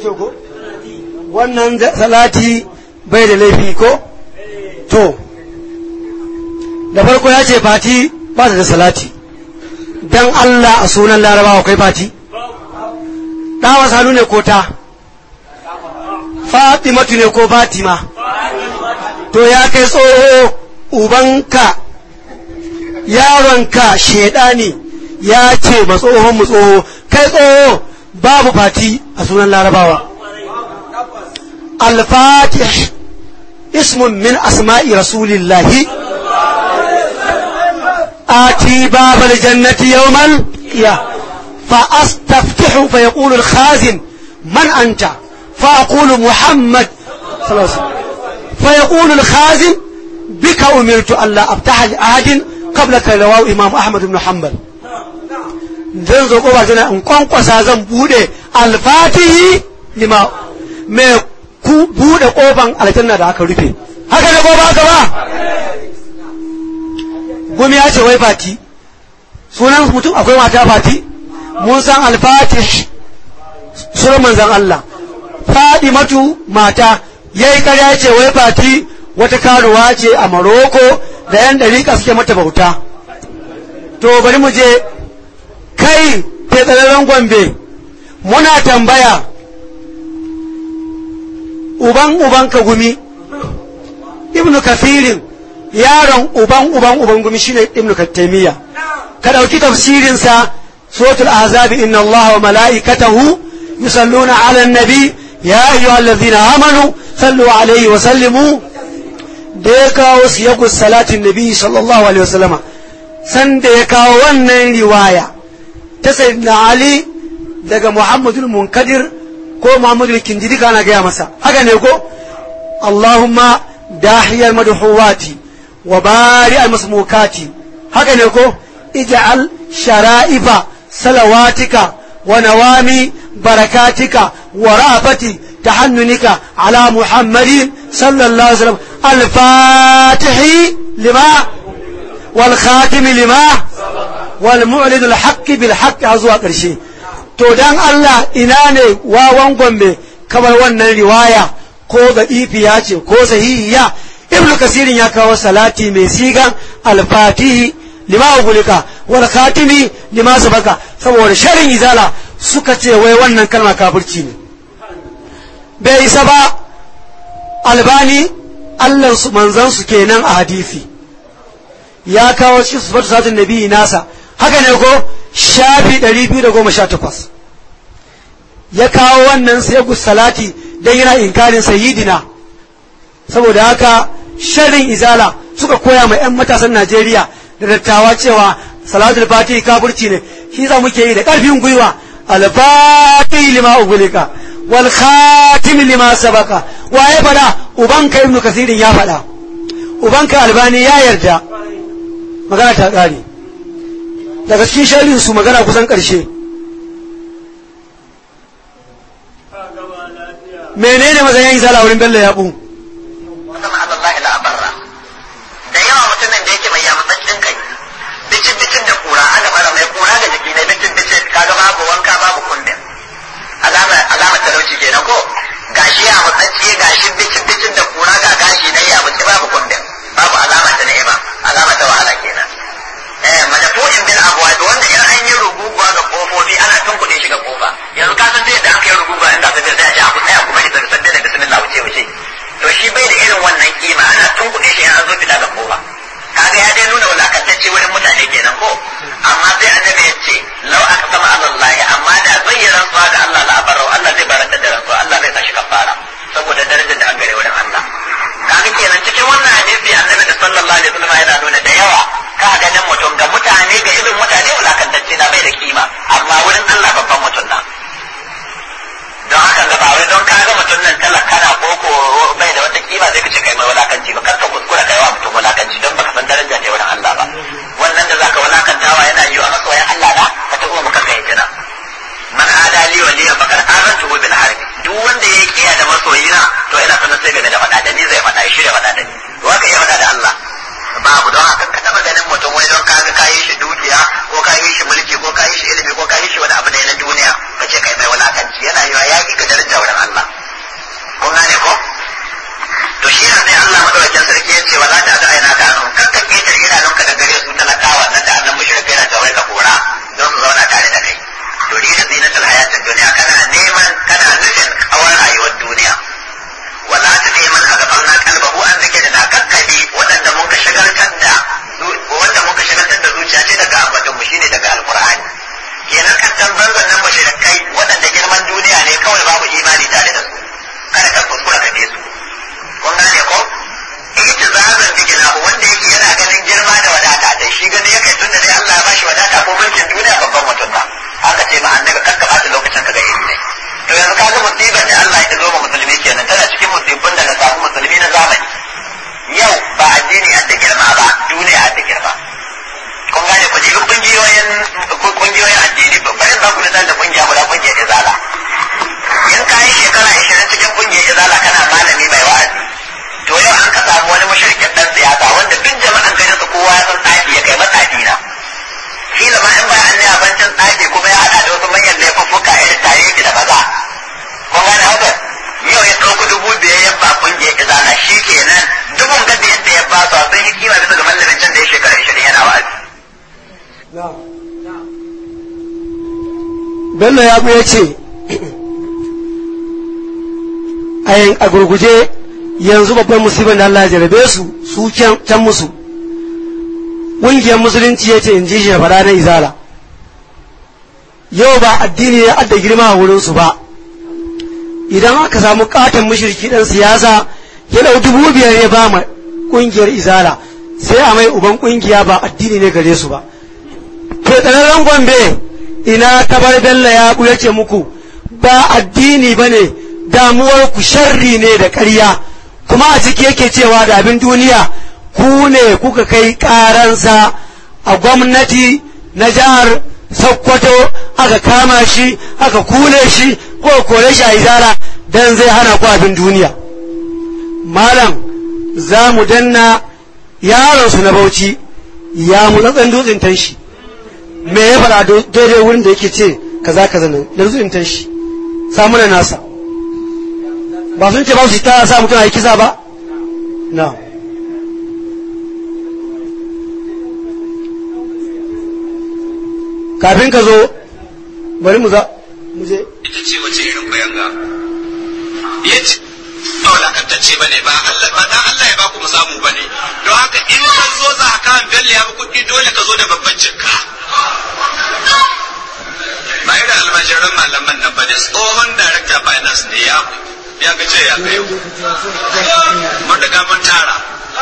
kyau ko wannan salati bai da laifi ko to da farko ya ce fati ba da salati dan Allah a sunan larabawa kai fati ɗawa sanu ne ko ta fatimatu ne ko fatima to ya kai tsoho ubanka yaronka shedani ya ce ba tsohon mu tsoho kai tsoho babu fati a sunan larabawa al-fatih ismun min asma'i rasulillahi آتي باب الجنة يوما يا فأستفتح فيقول الخازن من أنت فأقول محمد صلى الله عليه وسلم فيقول الخازن بك أمرت ألا أفتح لأحد قبلك رواه إمام أحمد بن حنبل zan zo koba tana in kwankwasa zan bude alfatihi lima mai ku bude kofan aljanna da aka rufe haka ne ko ba haka ba gumi ya ce wai fati sunan mutum akwai mata fati mun san alfatih sunan manzan Allah matu mata yayi karya ce wai fati wata karuwa ce a Maroko da yan dariƙa suke mata bauta to bari mu je kai fetsararren gombe muna tambaya uban uban ka gumi ibnu kafirin yaron uban uban uban gumi shine ibnu kattamiya ka dauki tafsirin sa suratul ahzab inna allaha wa malaikatahu yusalluna ala an-nabi ya ayyuhallazina amanu sallu alaihi wa sallimu da ya kawo siyagun salatin nabi sallallahu alaihi wasallama san da ya kawo wannan riwaya ta sayyidina ali daga muhammadul munkadir ko muhammadul kindidi kana gaya masa haka ne ko allahumma dahiyar madhuwati wa bari almasmukati haka ne ko ij'al shara'ifa salawatika wa nawami barakatika wa rafati tahannunika ala muhammadin sallallahu alaihi wasallam الفاتح لما والخاتم لما والمعلن الحق بالحق هزوا قرشي to dan Allah ina ne wawan gombe kamar wannan riwaya ko da ya ce ko sahihiya ibn kasirin ya kawo salati mai sigan alfatihi lima ugulika wal khatimi lima sabaka saboda sharin izala suka ce wai wannan kalma kafirci ne bai isa ba albani Allahnsu manzansu kenan a hadisi ya kawo shi sifatu satin nabi nasa haka ne ko shafi 218 ya kawo wannan sai salati dan yana inkarin sayyidina saboda haka sharrin izala suka koya ma 'yan matasan Najeriya da dattawa cewa salatul fatihi kafirci ne shi za muke yi da ƙarfin gwiwa al-fatihi lima ugulika wal khatim lima sabaka waye fada ubanka ibnu kasirin ya fada ubanka albani ya yarda magana ta kare daga cikin sharhin su magana kusan karshe menene mazayin izala wurin bello ya bu sama Allah la barra da yawa mutumin da yake mai yamutsaccin kai bicin bicin da kura aka fara mai kura ga jiki ne bicin bicin kaga babu wanka babu kundin alama alama talauci kenan ko gashi ya mutsacce gashi bicin bicin da kura ga gashi na ya mutsi babu kundin babu alama ta ni'ima alama ta wahala kenan eh madafu'in bil abwab wanda in an yi ruguguwa ga kofofi ana tunkuɗe shi ga kofa yanzu ka san dai da aka yi ruguguwa inda ka sai a ji a tsaya kuma shi sai da bismillah wuce wuce to shi bai da irin wannan kima ana tunkuɗe shi an zo fita ga kofa kaga ya dai nuna wulakantacce wurin mutane kenan ko amma sai annabi ya ce lau aka sama Allah amma da zai yi rantsuwa ga Allah la barau Allah zai baranta da rantsuwa Allah zai tashi kafara saboda daraja musibar da Allah ya zo ma musulmi kenan tana cikin musibin da na samu musulmi na zamani yau ba addini a da girma ba duniya a da girma kun gane ku jibi kungiyoyin kungiyoyin addini bari za ku da kungiya guda kungiyar izala in ka yi shekara ashirin cikin kungiyar izala kana malami mai wa'azi to yau an ka samu wani mashirkin dan siyasa wanda duk jama'an garin su kowa ya san tsafi ya kai matsafi na kila ma in bayan ne abincin tsafi kuma ya hada da wasu manyan laifuffuka irin tare da maza kun gane haka yau ya ɗauki dubu biyar ya ba kungiyar izala shi kenan dubun gada yadda ya ba su sun yi kima bisa ga mallamin can da ya shekara ashirin yana wa'azi. Bello ya ya ce a gurguje yanzu babban musibin da Allah ya jarabe su su can musu ƙungiyar musulunci ya ce in ji shi fara na izala yau ba addini ya adda girma a wurinsu ba idan aka samu katon mashirki ɗan siyasa ya ɗau dubu biyar ya ba ma ƙungiyar izala sai a mai uban ƙungiya ba addini ne gare su ba to tsararren gombe ina tabar bello ya ya ce muku ba addini ba ne damuwar ku sharri ne da ƙarya kuma a ciki yake cewa da abin duniya ku ne kuka kai ƙaransa a gwamnati na jihar sokoto aka kama shi aka kule shi ko kore shi a izara dan zai hana ku abin duniya malam za mu danna yaronsu na bauchi ya mu tsatsan dutsen tanshi me ya faɗa daidai wurin da yake ce kaza kaza nan da dutsen tanshi samu na nasa ba sun ce ba su ta sa mutum a yi kisa ba na kafin ka zo bari mu za mu je ita ce wace irin bayanga ya ce ba wulakantacce ba ne ba Allah ba dan Allah ya baku mu samu ba ne don haka in ka zo za ka kan bello ya kuɗi dole ka zo da babban cikka ba irin almajiran malaman nan ba ne tsohon director finance ne ya ya ga ce ya kai mun riga mun tara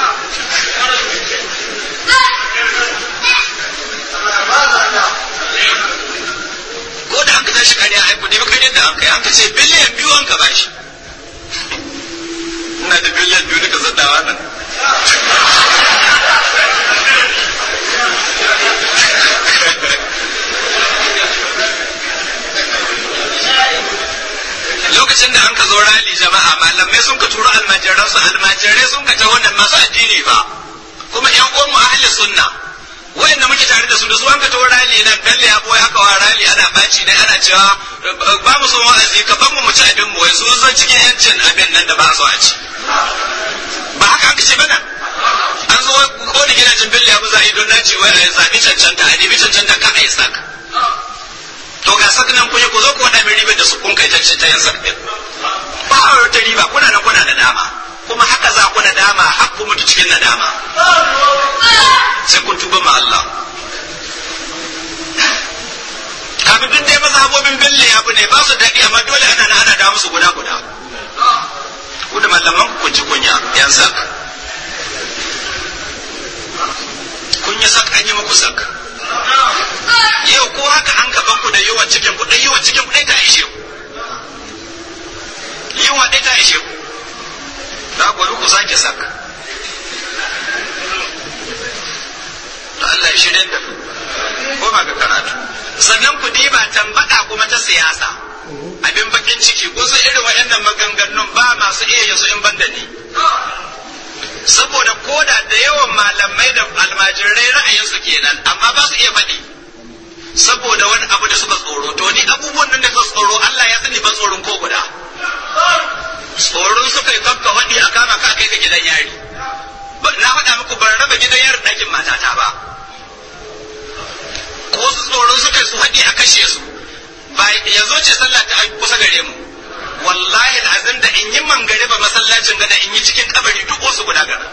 ko da an ka tashi kariya ai kudi ba kariya da an kai an ka ce biliyan biyu an ka bashi ina da biliyan biyu duka zaddawa nan lokacin da an ka zo rali jama'a malamai sun ka turo almajiran su almajirai sun ka ta wannan masu addini ba kuma yan uwan mu ahli sunna wayanda muke tare da su da su an ka tawo rali nan dalle ya boye haka wa rali ana baci ne ana cewa ba mu son wa'azi ka ban mu mu ci abin mu wai su zan cikin yancin abin nan da ba so a ci ba haka aka ce bana an zo ko da gidajen billa ya buza don na ce wai a zabi cancanta a nemi cancanta ka a yi sak to ga sak nan kun ku zo ku wada min ribar da su kun kai ta ta yin sak din ba a wata riba kuna nan kuna da dama kuma haka za ku nadama har ku mutu cikin nadama sai kun tuba ma Allah kafin duk dai mazhabobin bille abu ne ba su daɗi amma dole ana na ana da musu guda guda ku da malaman ku kun ci kunya yan sak kun yi sak an yi muku sak yau ko haka an gaban ku da yawan cikin ku yawan cikin ku ɗaya ta ishe ku yawan ɗaya ta ishe ku za ku ku sake sak to Allah ya shirya da ko ba ga karatu sannan ku diba tambada kuma ta siyasa abin bakin ciki ko su irin waɗannan maganganun ba masu iya yin su in banda ni saboda koda da yawan malamai da almajirai ra'ayinsu kenan amma ba su iya faɗi saboda wani abu da suka tsoro to ni abubuwan nan da suka tsoro Allah ya sani ban tsoron ko guda tsoron suka yi kafka faɗi a kama ka kai ka gidan yari na faɗa muku ban raba gidan yari ɗakin matata ba ko su tsoron suka yi su faɗi a kashe su ba yanzu ce sallah ta kusa gare mu wallahi azim da in yi mangare ba masallacin gada in yi cikin kabari duk wasu guda gara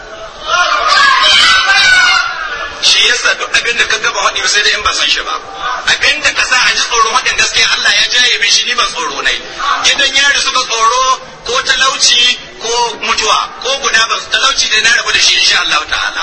shi yasa duk abin da ka gaba haɗi sai da in ba san shi ba abin da ka sa a ji tsoron haɗin gaskiya Allah ya jaye min shi ni ban tsoro nai gidan yari suka tsoro ko talauci ko mutuwa ko guda ba talauci da na rabu da shi insha Allah ta'ala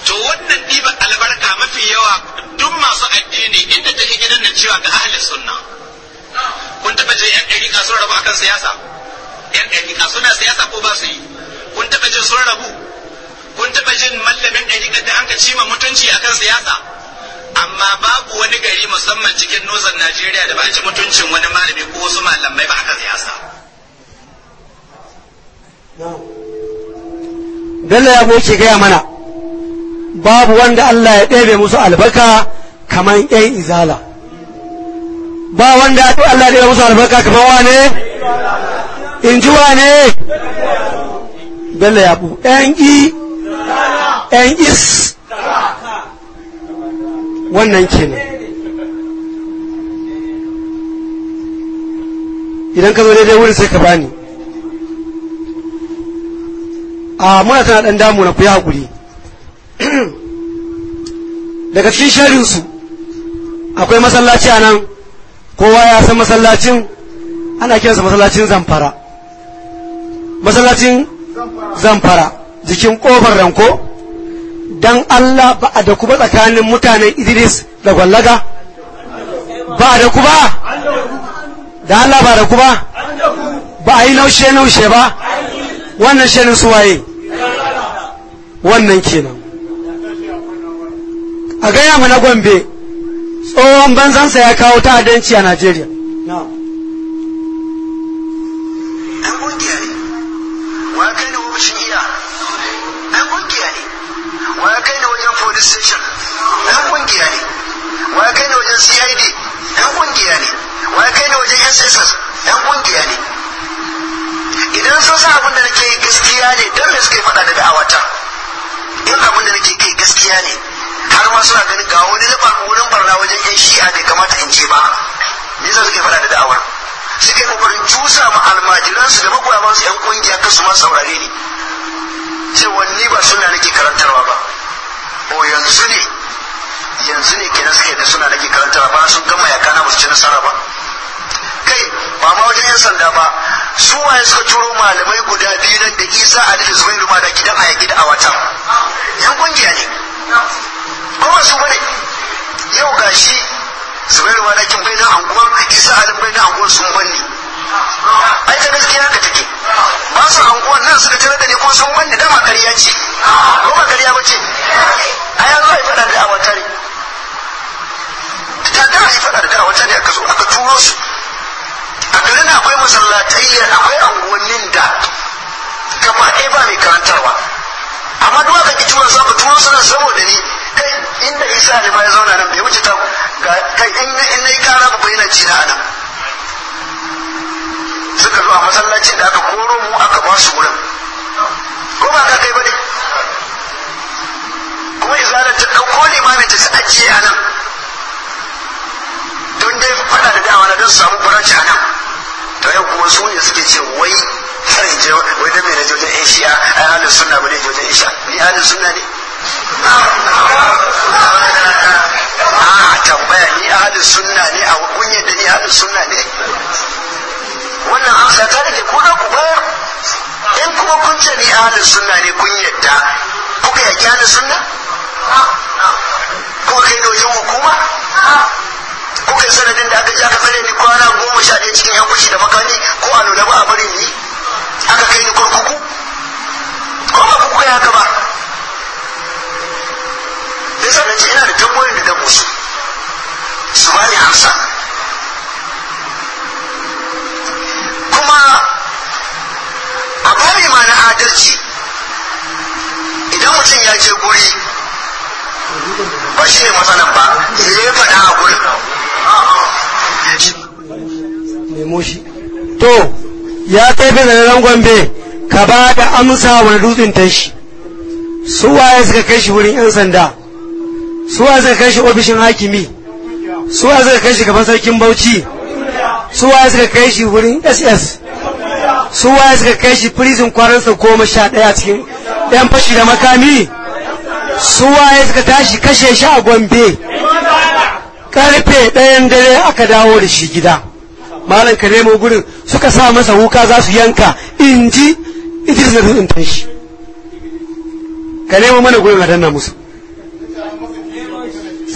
to wannan ɗiban albarka mafi yawa duk masu addini inda ta gidan nan cewa ga ahalin sunna kun taɓa jin yan ɗariƙa sun rabu akan siyasa yan ɗariƙa suna siyasa ko ba su yi kun taɓa jin sun rabu kun taɓa jin mallamin ɗariƙa da an ka cima mutunci akan siyasa amma babu wani gari musamman cikin nozan Najeriya da ba a ci mutuncin wani malami ko wasu malamai ba akan siyasa Bello ya ke gaya mana babu wanda Allah ya ɗebe musu albarka kamar ‘yan izala ba wanda Allah ya ɗebe musu albarka kamar wane in ji wane Bello ya bu ‘yan i ‘yan is wannan kenan idan ka zo daidai wurin sai ka bani a muna tana ɗan damu na ku yi haƙuri daga cikin sharinsu akwai masallaci a nan kowa ya san masallacin ana kiransa masallacin zamfara masallacin zamfara jikin ƙofar ranko don Allah ba a da kuma tsakanin mutanen Idris da gwallaga ba a da kuma da Allah ba da kuma ba a yi naushe-naushe ba wannan shirin suwaye wannan kenan a gaya mana gombe tsohon banzansa ya kawo ta'addanci a Najeriya. Ɗan ƙungiya ne, wa ya kai da ofishin iya, ɗan ƙungiya ne, wa ya kai da wajen police station, ɗan ƙungiya ne, wa ya kai da wajen CID, ɗan ƙungiya ne, wa ya kai da wajen SSS, ɗan ƙungiya ne. Idan sun sa abin da nake yi gaskiya ne, don me suka yi faɗa da da'awata? In abin da nake kai gaskiya ne, har ma suna ganin ga wani na wurin barna wajen yan shi'a bai kamata in je ba me yasa suke faɗa da da'awar suke kokarin cusa ma almajiransu da magoya masu yan kungiya kan su ma saurare ni cewa ni ba suna nake karantarwa ba o yanzu ne yanzu ne kenan suke da suna nake karantarwa ba sun gama yaka na ba su ci nasara ba kai ba ma wajen yan sanda ba su waye suka turo malamai guda biyu nan da isa ali da zubairu ma da gidan a yaki da awatan yan kungiya ne kuma su bane yau gashi zubairu ma dakin bai na anguwan isa alim bai na anguwan sun banni ai ta gaskiya haka take ba su anguwan nan suka tare da ni ko sun banni dama ƙarya ce ko ba ƙarya ba ce a ya zo a yi faɗa da awata ne ta da a yi faɗa da awata ne aka zo aka turo su a garin akwai masallatai akwai anguwannin da gaba ɗaya ba mai karantarwa amma duk aka ki tura su aka turo su nan saboda ni kai inda isa ne ba ya zauna nan bai wuce ta ga kai in na in nayi kara ba yana ci na nan suka zo a masallacin da aka koro mu aka ba su wurin ko ba ka kai ba ne kuma izalar ta ɗauko limamin ta su ajiye a nan don dai faɗa da dama na don su samu buranci a nan to yau kuma su ne suke ce wai har in je wai da mai na jojen yan shi'a ai halin sunna ba ne jojen isha ni halin sunna ne a tambaya ni ahalin sunna ne a kunyar da ni ahalin sunna ne wannan amsa ta da ku na ku bayar in kuma kun ce ni ahalin sunna ne kun yadda kuka yaki ahalin sunna kuka kai da wajen hukuma kuka yi sanadin da aka ji aka tsare ni kwana goma sha ɗaya cikin yan kushi da makani ko a nuna ba a bari ni aka kai ni kurkuku ko ba kuka yi haka ba yasa na ce ina da tambayoyin da dan musu su bani amsa kuma a bari ma na adalci idan mutum ya je guri ba shi ne matsalan ba me ya faɗa a gurin nemo shi to ya kai fi zanen gombe ka ba da amsa wani dutsen tashi su waye suka kai shi wurin 'yan sanda su waye suka kai shi ofishin hakimi su waye suka kai shi gaban sarkin bauchi su waye suka kai shi wurin ss su waye suka kai shi prison kwaransa goma sha ɗaya cikin 'yan fashi da makami su waye suka tashi kashe shi a gombe karfe ɗayan dare aka dawo da shi gida malam ka nemo gurin suka sa masa wuka za su yanka in ji idris na dutsen tashi ka nemo mana gurin a danna musu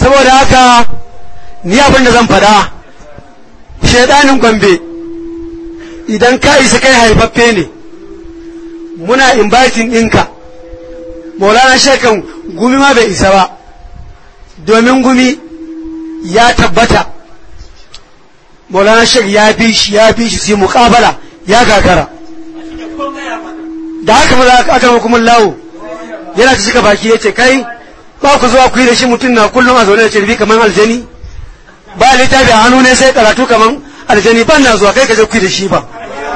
saboda haka ni abin da zan fada shaidanin gombe idan ka isa kai haifaffe ne muna inviting ɗinka maulana shekan gumi ma bai isa ba domin gumi ya tabbata maulana shek ya bi shi ya bi shi sai muƙabala ya gagara da haka maza aka hukumin lawo yana ta cika baki ya ce kai ba ku zuwa ku yi da shi mutum na kullum a zaune da cirbi kamar aljani ba littafi a hannu ne sai karatu kamar aljani ban na zuwa kai ka je ku yi da shi ba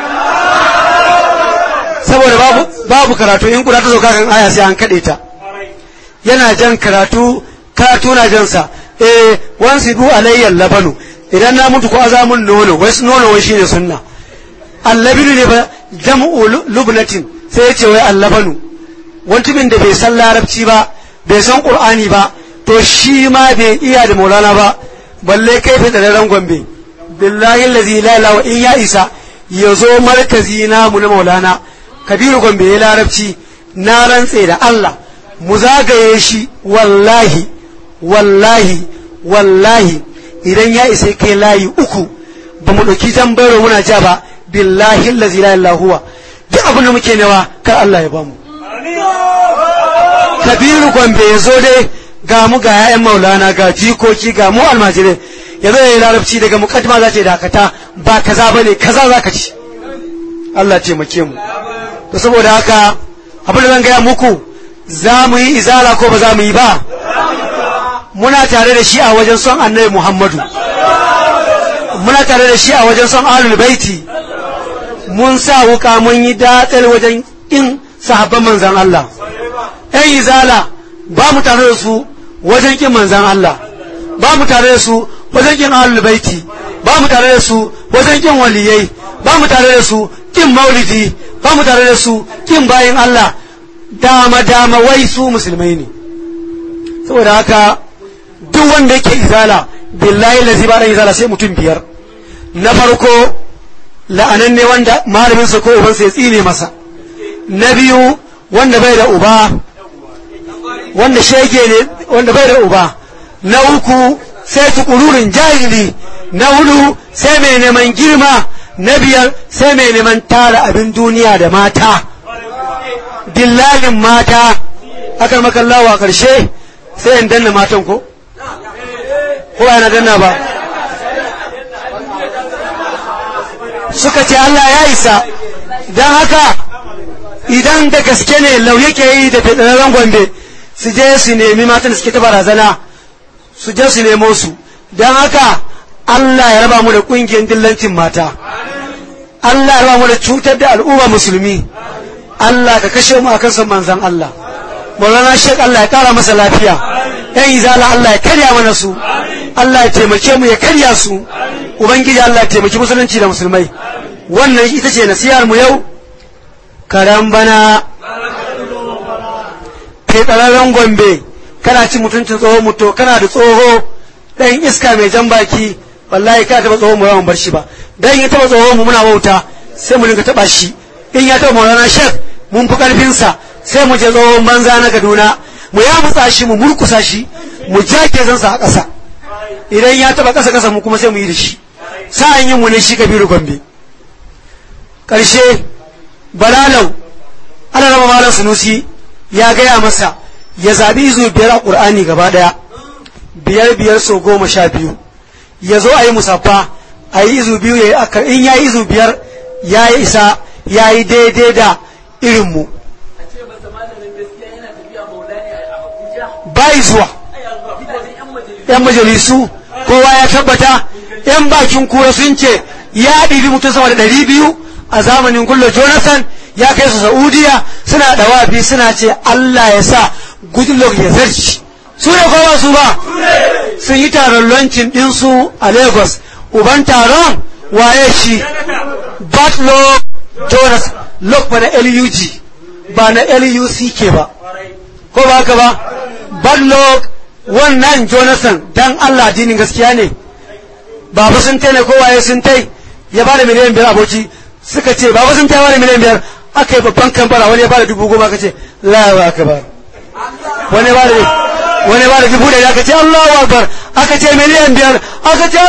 saboda babu babu karatu in kura ta zo kan aya sai an kaɗe ta yana jan karatu karatu na jansa eh wansi du alayyal labanu idan na mutu ko azamun nono wai nono wai shine sunna allabinu ne ba jam'u lubnatin sai ya ce wai allabanu wani da bai san larabci ba bai san qur'ani ba to shi ma bai iya da maulana ba balle kai fi da gombe billahi allazi la ilaha in ya isa ya zo markazi na mu na maulana kabiru gombe ya larabci na rantse da Allah mu zagaye shi wallahi wallahi wallahi idan ya isa kai layi uku ba mu ɗauki tambaro muna ja ba billahi allazi la ilaha huwa duk abin da muke newa kar Allah ya bamu kabiru gombe ya zo dai ga mu ga ya'yan maulana ga jikoki ga mu almajirai ya zo ya yi larabci daga mukaddima za ta yi dakata ba kaza ba ne kaza za ka ci Allah taimake mu to saboda haka abin da zan gaya muku za mu yi izala ko ba za mu yi ba muna tare da shi a wajen son annabi muhammadu muna tare da shi a wajen son alul baiti mun sa wuka mun yi datsal wajen in sahabban manzan Allah ‘yan izala ba mu tare da su wajen kin manzan Allah ba mu tare da su wajen kin alul baiti ba mu tare da su wajen kin waliyai ba mu tare da su kin maulidi ba mu tare da su kin bayin Allah dama dama wai su musulmai ne saboda haka duk wanda yake izala billahi lazi ba dan izala sai mutum biyar na farko la'anan ne wanda malaminsa ko ubansa ya tsine masa na biyu wanda bai da uba wanda shege ne wanda bai da uba na uku sai tukururin jahili na hudu sai mai neman girma na biyar sai mai neman tara abin duniya da mata dillalin mata akan makallawa a ƙarshe sai in danna matan ko ko yana danna ba suka ce Allah ya isa don haka idan da gaske ne lau yake yi da fedararren gombe su je su nemi matan da suke ta barazana su je su nemo su don haka Allah ya raba mu da ƙungiyar dillancin mata Allah ya raba mu da cutar da al'umma musulmi Allah ka kashe mu akan son manzan Allah Maulana Sheikh Allah ya kara masa lafiya yan izala Allah ya karya mana su Allah ya taimake mu ya karya su ubangiji Allah ya taimaki musulunci da musulmai wannan ita ce nasihar mu yau karan bana fetararren gombe kana ci mutuncin tsohon mutu kana da tsoho ɗan iska mai jan baki wallahi ka taɓa tsohon mu yawan bar shi ba dan ya taɓa tsohon mu muna wauta sai mu dinga taɓa shi in ya taɓa maulana shek mun fi ƙarfinsa sai mu je tsohon banza na kaduna mu ya mutsa shi mu murkusa shi mu jake zansa a ƙasa idan ya taɓa ƙasa ƙasa mu kuma sai mu yi da shi sa'an yin mu ne shi kabiru gombe ƙarshe balalau ana raba malam sunusi ya gaya masa ya zaɓi izu biyar a ƙur'ani gaba ɗaya biyar biyar so goma sha biyu ya zo a yi musaffa a yi izu biyu ya yi in ya yi izu biyar ya yi isa ya yi daidai da irinmu bai zuwa yan majalisu kowa ya tabbata yan bakin kura sun ce ya ɗibi mutum sama da ɗari biyu a zamanin gullo jonathan ya kai su saudiya suna dawafi suna ce allah ya sa goodluck ya zarci su ne kowa su ba sun yi taron lancin ɗinsu a lagos uban taron waye shi batlock jonas lok ba na lug ba na luck ba ko ba haka ba batlock wannan jonathan dan allah dinin gaskiya ne baba sun tai ne ko waye sun tai ya ba da miliyan biyar aboki suka ce baba sun tai wani miliyan biyar aka yi babban kambara wani ya ba da dubu goma ka ce lawa aka ba wani ba da wani ba da dubu ɗari aka ce Allahu Akbar aka ce miliyan biyar aka ce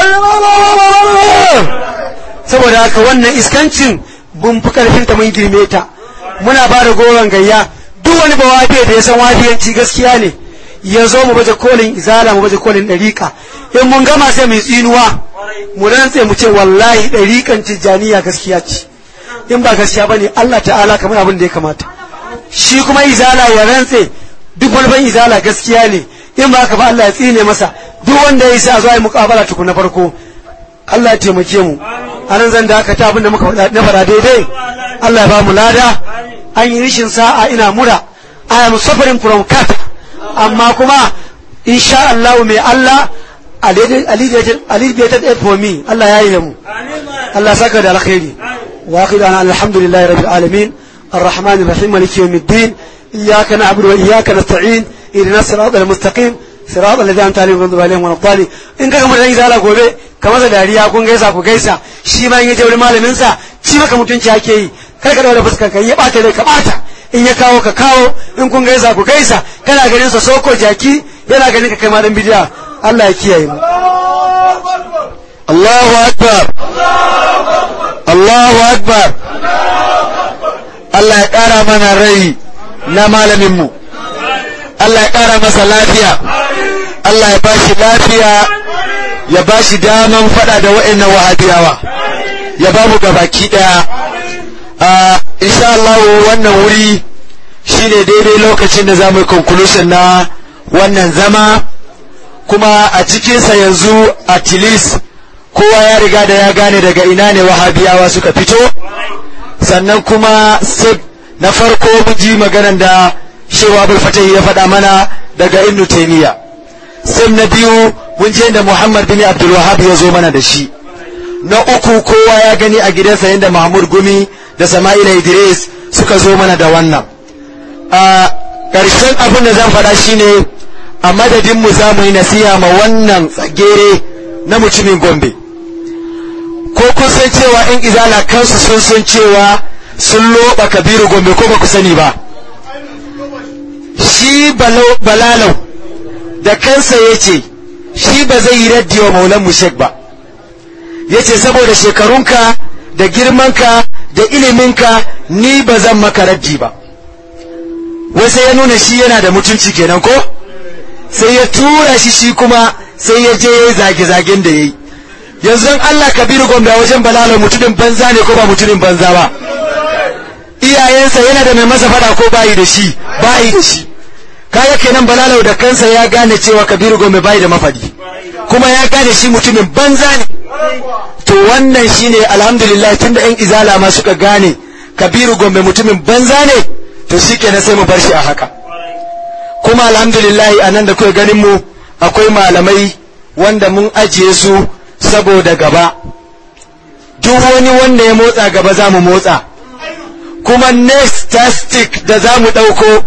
saboda haka wannan iskancin bun fi karfin ta mun girme ta muna ba da goron gayya duk wani ba wafiya da ya san wafiyanci gaskiya ne ya zo mu baje kolin izala mu baje kolin ɗariƙa in mun gama sai mu tsinuwa mu rantse mu ce wallahi ɗariƙan tijjaniya gaskiya ce in ba gaskiya bane Allah ta'ala kamar abin da ya kamata shi kuma izala ya rantse duk wani ban izala gaskiya ne in ba ka ba Allah ya tsine masa duk wanda ya sa zuwa yi muƙabala tukun na farko Allah ya taimake mu anan zan dakata abin da muka na fara daidai Allah ya ba mu lada an yi rishin sa'a ina mura I am suffering from cat amma kuma insha Allah mai Allah alleviated it for me Allah ya yi da mu Allah saka da alkhairi wa akhidana alhamdulillahi rabbil alamin الرحمن الرحيم مالك يوم الدين إياك نعبد وإياك نستعين إلى الصراط المستقيم صراط الذين أنت عليهم غضب عليهم ولا الضالين إن كان مدن إذا gobe kamar da dariya kun gaisa ku gaisa shi ma in ya je wurin malamin sa shi maka mutunci ake yi kar ka daura fuskar ka ya bata dai ka bata in ya kawo ka kawo in kun gaisa ku gaisa kana ganin sa soko jaki yana ganin ka kai ma dan bidiya Allah ya kiyaye mu Allahu akbar Allahu akbar Allah ya ƙara mana rai na malaminmu Allah ya ƙara masa lafiya Allah ya bashi lafiya ya bashi daman faɗa da wa'annan wahabiyawa ya ba mu gabaki ɗaya insha Allah wannan wuri shine daidai lokacin da za mu yi conclusion na wannan zama kuma a cikinsa yanzu at least kowa ya riga da ya gane daga ina ne wahabiyawa suka fito sannan kuma sib na farko mun ji maganan da shewa abul fatahi ya faɗa mana daga ibnu taymiya sib na biyu mun je da muhammad bin abdul wahab ya zo mana da shi na uku kowa ya gani a gidansa yadda mahmud gumi da sama'ila idris suka zo mana da wannan a ƙarshen abin da zan faɗa shine a madadinmu za mu yi nasiha ma wannan tsagere na mutumin gombe ko kun san cewa in izala kansu sun san cewa sun loba kabiru gombe ko ba ku sani ba shi balalau da kansa ya ce shi ba zai yi raddi wa maulan mushek ba ya ce saboda shekarunka da girmanka da iliminka ni ba zan maka raddi ba wasu ya nuna shi yana da mutunci kenan ko sai ya tura shi shi kuma sai ya je ya yi zage-zagen da ya yi yanzu Allah kabiru gombe wajen balalo mutumin banza ne ko ba mutumin banza ba iyayensa yana da mai masa fada ko bayi da shi bayi da shi kaga kenan balalo da kansa ya gane cewa kabiru gombe bayi da mafadi kuma ya gane shi mutumin banza ne to wannan shine alhamdulillah tunda yan izala ma suka gane kabiru gombe mutumin banza ne to shikenan sai mu bar shi a haka kuma alhamdulillah a nan da kuka ganin mu akwai malamai wanda mun ajiye su saboda gaba duk wani wanda ya motsa gaba za mu motsa kuma next tastic da za mu ɗauko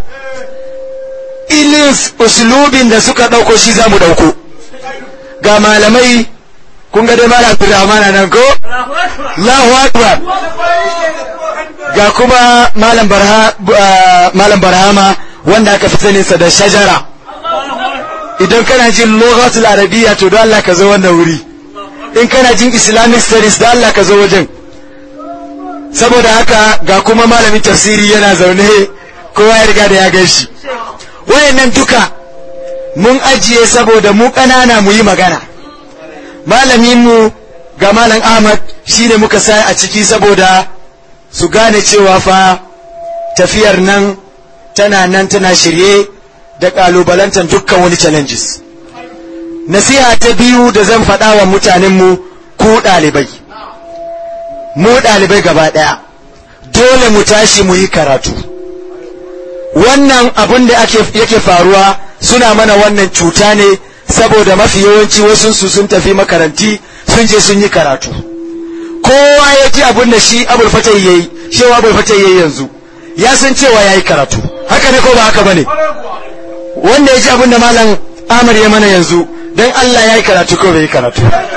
ilis uslubin da suka ɗauko shi za mu ɗauko ga malamai kun ga dai malam Abdulrahman nan ko Allahu akbar ga kuma malam barha malam barhama wanda aka fi sanin sa da shajara idan kana jin lughatul arabiyya to don Allah ka zo wannan wuri in kana jin islamic studies da Allah ka zo wajen saboda haka ga kuma malamin tafsiri yana zaune kowa ya riga da ya gan shi wayannan duka mun ajiye saboda mu ƙanana mu yi magana malaminmu ga malam ahmad shine muka sa a ciki saboda su gane cewa fa tafiyar nan tana nan tana shirye da ƙalubalantar dukkan wani challenges nasiha ta biyu da zan faɗa wa mutanenmu ku ɗalibai mu ɗalibai gaba ɗaya dole mu tashi mu yi karatu wannan abin da yake faruwa suna mana wannan cuta ne saboda mafi yawanci wasu su sun tafi makaranti sun je sun yi karatu kowa ya ji abin da shi abul fatai yayi shewa abul fatai yayi yanzu ya san cewa ya yi karatu haka ne ko ba haka bane wanda ya ji abin da malam Amar ya mana yanzu don Allah ya yi karatu ko bai yi karatu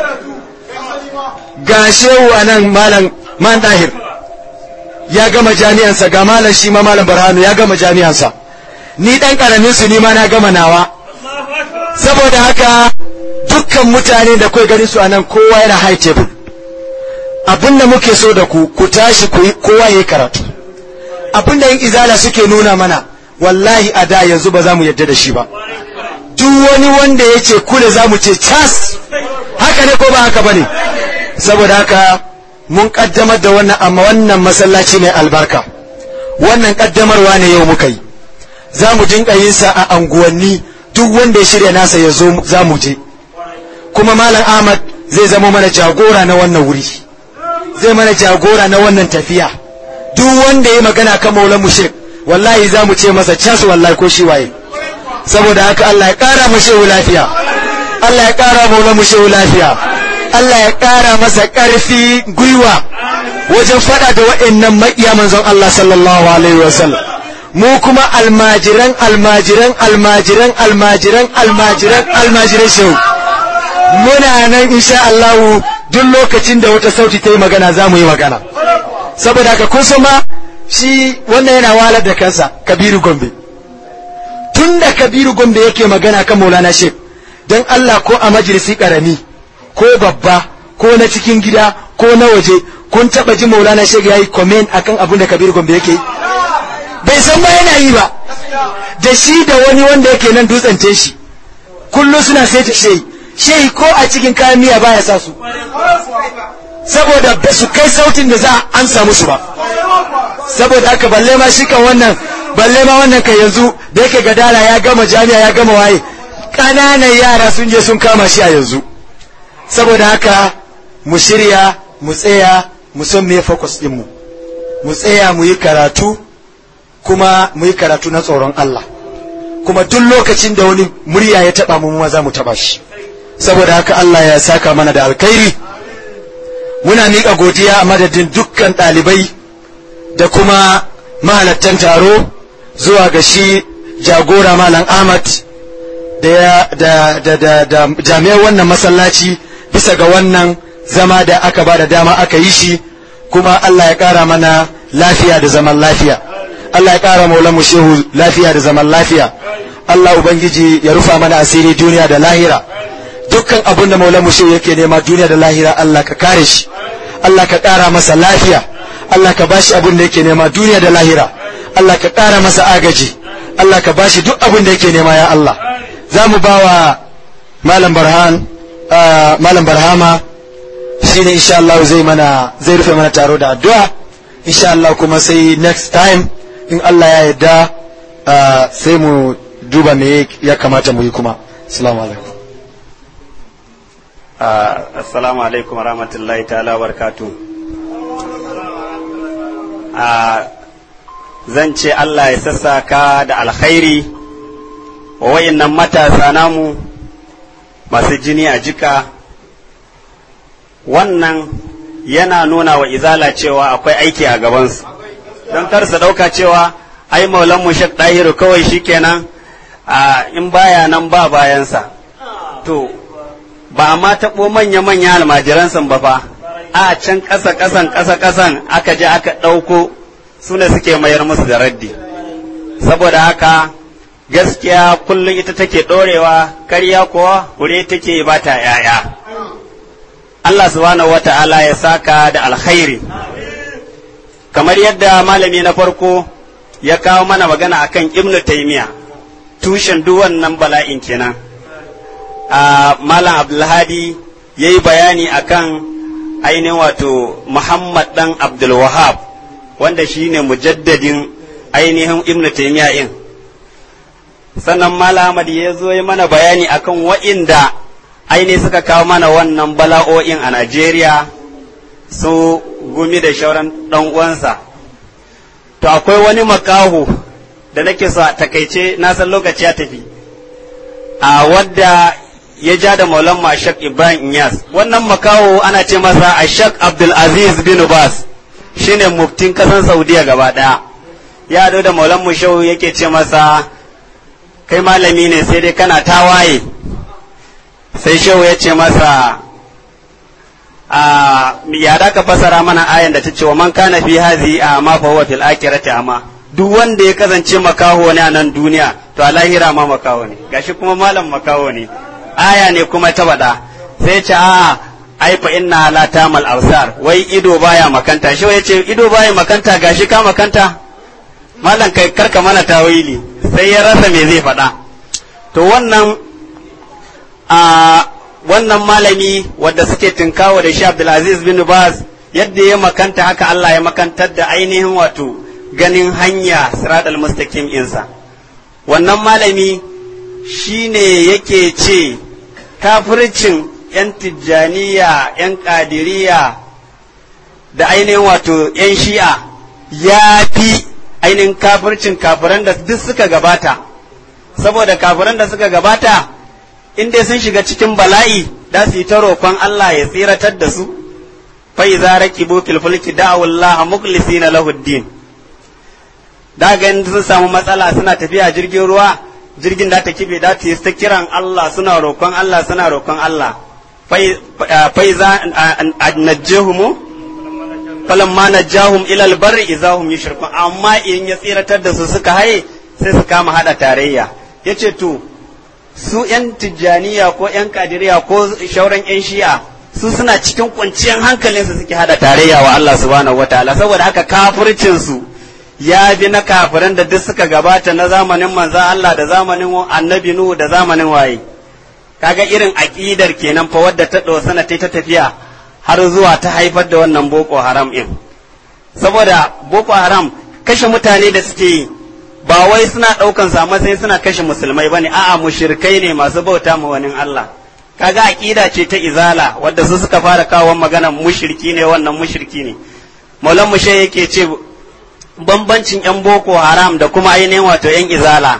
ga shehu a nan malam man dahir ya gama jami'ansa ga malam shi ma malam barhanu ya gama jami'ansa ni dan karamin su ni ma na gama nawa saboda haka dukkan mutane da kai gani su anan kowa yana high table abinda muke so da ku ku tashi ku kowa yayi karatu abinda yin izala suke nuna mana wallahi a da yanzu ba za mu yadda da shi ba duk wani wanda ya ce kule za mu ce cas haka ne ko ba haka ba ne saboda haka mun kaddamar da wannan amma wannan masallaci mai albarka wannan kaddamarwa ne yau muka yi za mu dinka yin sa a anguwanni duk wanda ya shirya nasa ya zo za mu je kuma malam ahmad zai zama mana jagora na wannan wuri zai mana jagora na wannan tafiya duk wanda ya magana kan maulan mushrik wallahi za mu ce masa cas wallahi ko shi waye saboda haka Allah ya kara mu shehu lafiya Allah ya kara maulan mu shehu lafiya Allah ya kara masa karfi gwiwa wajen fada da wa'annan maƙiya manzon Allah sallallahu alaihi wasallam mu kuma almajiran almajiran almajiran almajiran almajiran almajiran shehu muna nan insha Allah duk lokacin da wata sauti ta yi magana za mu yi magana saboda haka kun ma shi wannan yana walar da kansa kabiru gombe tun da kabiru gombe yake magana kan maulana shek don Allah ko a majalisi karami ko babba ko na cikin gida ko na waje kun taba ji maulana shek ya yi comment akan abin da kabiru gombe yake bai san ba yana yi ba da shi da wani wanda yake nan dutsen shi kullum suna sai ta shehi shehi ko a cikin kayan miya baya sa su saboda ba su kai sautin da za a amsa musu ba saboda haka balle ma shi kan wannan balle ma wannan kan yanzu da yake gadara ya gama jami'a ya gama waye ƙananan yara sun je sun kama shi a yanzu saboda haka mu shirya mu tsaya mu san me focus din mu mu tsaya mu yi karatu kuma mu yi karatu na tsoron Allah kuma duk lokacin da wani murya ya taba mu ma za mu taba shi saboda haka Allah ya saka mana da alkhairi muna miƙa godiya a madadin dukkan ɗalibai da kuma mahalattan taro zuwa ga shi jagora malam ahmad da, da, da, da, da jami'ar wannan masallaci bisa ga wannan zama da aka ba da dama aka yi shi kuma allah ya ƙara mana lafiya da zaman lafiya allah ya ƙara maulanmu shehu lafiya da zaman lafiya allah ubangiji ya rufa mana asiri duniya da lahira dukkan abin da maulanmu shehu yake nema duniya da lahira allah ka kare shi allah ka ƙara masa lafiya allah ka bashi abin da yake nema duniya da lahira Allah ka ƙara masa agaji Allah ka bashi duk abin da yake nema ya Allah za mu ba wa malam barhan malam barhama shi ne insha Allah zai mana zai rufe mana taro da addu'a insha Allah kuma sai next time in Allah ya yarda sai mu duba me ya kamata mu yi kuma assalamu alaikum assalamu alaikum rahmatullahi ta'ala barakatuh zan ce Allah ya sassaka da alkhairi wa wayannan matasa namu masu jini a jika wannan yana nuna wa izala cewa akwai aiki a gabansu don kar su ɗauka cewa ai maulan mu shek ɗahiru kawai shikenan a in baya nan ba bayansa to ba a ma taɓo manya-manya almajiransa ba fa a can ƙasa ƙasan ƙasa ƙasan aka je aka ɗauko su ne suke mayar musu da raddi saboda haka gaskiya kullum ita take ɗorewa karya kuwa wuri take ba ta ‘ya'ya Allah subhanahu wa ta'ala ya saka da alkhairi kamar yadda malami na farko ya kawo mana magana akan ibnu taimiya tushen duk wannan bala'in kenan a malam abdulhadi ya yi bayani akan ainihin wato muhammad dan abdulwahab wanda shi ne mujaddadin ainihin ibnu taimiya in sannan malamad ya zo yi mana bayani akan wa'inda aini suka kawo mana wannan bala'o'in a najeriya su gumi da shauran ɗan uwansa to akwai wani makaho da nake so a takaice na san lokaci ya tafi a wadda ya ja da maulan ashak ibrahim inyas wannan makaho ana ce masa ashak abdulaziz bin bas shine muftin kasan saudiya gaba daya ya da maulan mushau yake ce masa kai malami ne sai dai kana tawaye sai shehu ya ce masa a ya da ka fasara mana ayan da ta ce wa man kana fi hazi a ma fa huwa fil akhirati amma duk wanda ya kasance makaho ne a nan duniya to a lahira ma makaho ne gashi kuma malam makaho ne aya ne kuma ta bada sai ce a ai fa inna la tamal absar wai ido baya makanta shi ya ce ido baya makanta gashi ka makanta malam kai karka mana tawili sai ya rasa me zai faɗa to wannan a wannan malami wadda suke tinkawa da shi Abdulaziz bin Baz yadda ya makanta haka Allah ya makantar da ainihin wato ganin hanya siratal mustaqim insa wannan malami shine yake ce kafircin yan tijjaniya yan kadiriya da ainihin wato yan shi'a ya fi ainihin kafircin kafiran da duk suka gabata saboda kafiran da suka gabata in dai sun shiga cikin bala'i da su yi ta roƙon Allah ya tsiratar da su fa iza raqibu fil fulki da'u Allah mukhlisina lahu din da ga sun samu matsala suna tafiya jirgin ruwa jirgin da ta kibe da ta yi ta kiran Allah suna roƙon Allah suna roƙon Allah fa iza najjahumu falamma najjahum ila albarri idahum yushrikun amma in ya tsiratar da su suka haye sai su kama hada tarayya yace to su yan tijjaniya ko yan kadiriya ko shauran yan shi'a su suna cikin kwanciyar hankalinsu suke hada tarayya wa Allah subhanahu wataala saboda haka kafircin su ya bi na kafiran da duk suka gabata na zamanin manzan Allah da zamanin annabi Nuhu da zamanin waye kaga irin aqidar kenan fa wadda ta dosana ta ta tafiya har zuwa ta haifar da wannan boko haram din saboda boko haram kashe mutane da suke yi ba wai suna ɗaukan sa matsayin suna kashe musulmai bane a'a mushrikai ne masu bauta ma wani Allah kaga aqida ce ta izala wadda su suka fara kawo magana mushriki ne wannan mushriki ne maulan mushe yake ce bambancin yan boko haram da kuma ainihin wato yan izala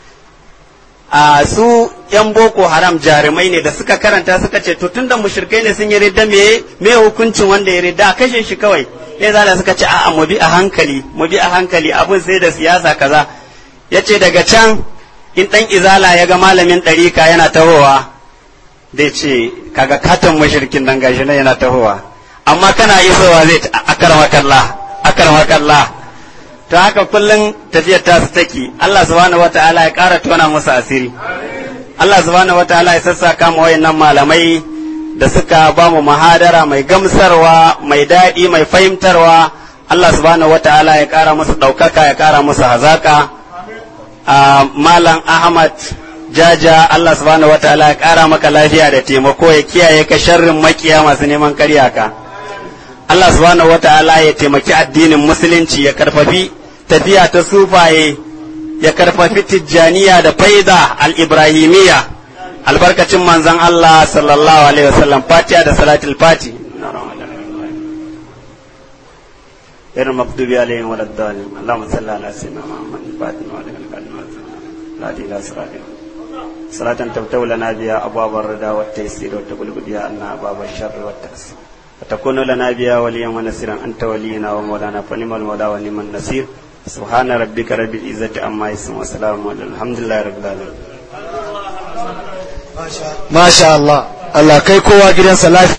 a su yan boko haram jarumai ne da suka karanta suka ce to tunda mushrikai ne sun yi ridda me me hukuncin wanda ya ridda a kashe shi kawai ya zala suka ce a'a mu bi a hankali mu bi a hankali abun sai da siyasa kaza yace daga can in dan izala ya ga malamin ɗarika yana tahowa zai ce kaga katon mushrikin nan gashi nan yana tahowa amma kana isowa zai akarmakallah akarmakallah to haka kullum tafiyar ta su take Allah subhanahu wataala ya ƙara tona musu asiri Allah subhanahu wataala ya sassaka mu wayannan malamai da suka ba mu mahadara mai gamsarwa mai daɗi mai fahimtarwa Allah subhanahu wataala ya ƙara musu ɗaukaka ya ƙara musu hazaka malam Ahmad jaja Allah subhanahu wataala ya ƙara maka lafiya da taimako ya kiyaye ka sharrin makiya masu neman karya ka Allah subhanahu wataala ya taimaki addinin musulunci ya karfafi tafiya ta sufaye ya karfafi tijjaniya da faida al-ibrahimiyya albarkacin manzon Allah sallallahu alaihi wasallam fatiha da salatul fati غير المغضوب عليهم ولا الضالين اللهم صل على سيدنا محمد الفاتح وعلى الكلمات لا إله إلا صلاة تفتح لنا بها أبواب الرضا والتيسير وتغلق بها أن أبواب الشر والتقصير وتكون لنا بها وليا ونصيرا أنت ولينا ومولانا فنعم المولى ونعم النصير سبحان ربك رب العزة عما يصفون وسلام على الحمد لله رب العالمين Masha Allah, Allah kai kowa gidansa lafiya.